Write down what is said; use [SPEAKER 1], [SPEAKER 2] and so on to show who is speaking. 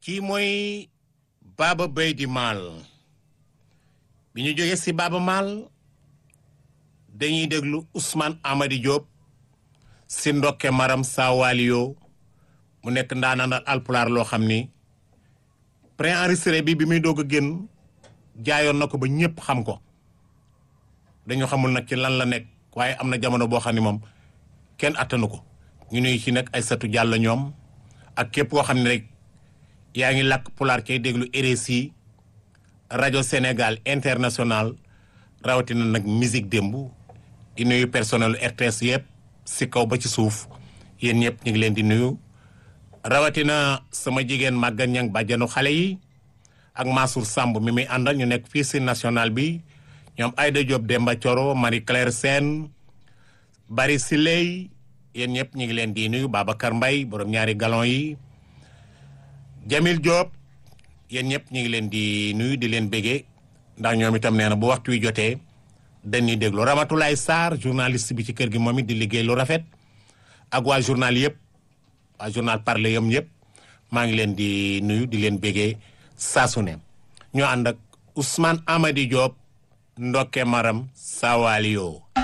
[SPEAKER 1] kii mooy Baba Baydi Maal bi ñu jógee si Baba Maal dañuy déglu Ousmane Amady Diop si ndokke maram sawalio mu nekk ndaanaan alpulaar loo xam ni préenregistré bi bi muy doog a génn jaayoon na ko ba ñëpp xam ko dañu xamul nag ci lan la nekk waaye am na jamono boo xam ne moom kenn attanu ko ñu nuyu ci nag ay satu jàll ñoom ak képp koo xam ne rek yaa ngi làkk pulaar cay déglu RSI rajo Sénégal international rawatina nag musique démb di nuyu personnel RTS yëpp si kaw ba ci suuf yéen ñëpp ñu ngi leen di nuyu rawatina sama jigéen màggan ñang bàjjanu xale yi ak Mansour Samb mi muy àndal ñu nekk fii si national bi ñoom Aïda Diop Demba Thioro Marie Claire Sène Bari Siley yéen ñëpp ñu ngi leen di nuyu Babacar Mbaye borom ñaari galon yi Jamil Diop yéen ñëpp ñu ngi leen di nuyu di leen béggee ndax ñoom itam nee na bu waxtu wi jotee dañuy déglu Ramatoulaye Sarr journaliste bi ci kër gi moom it di liggéey lu rafet ak waa journal yëpp waa journal parler yam yëpp maa ngi leen di nuyu di leen béggee saa su ne ñoo ànd ak Ousmane Amady Diop ndokke maram sawalio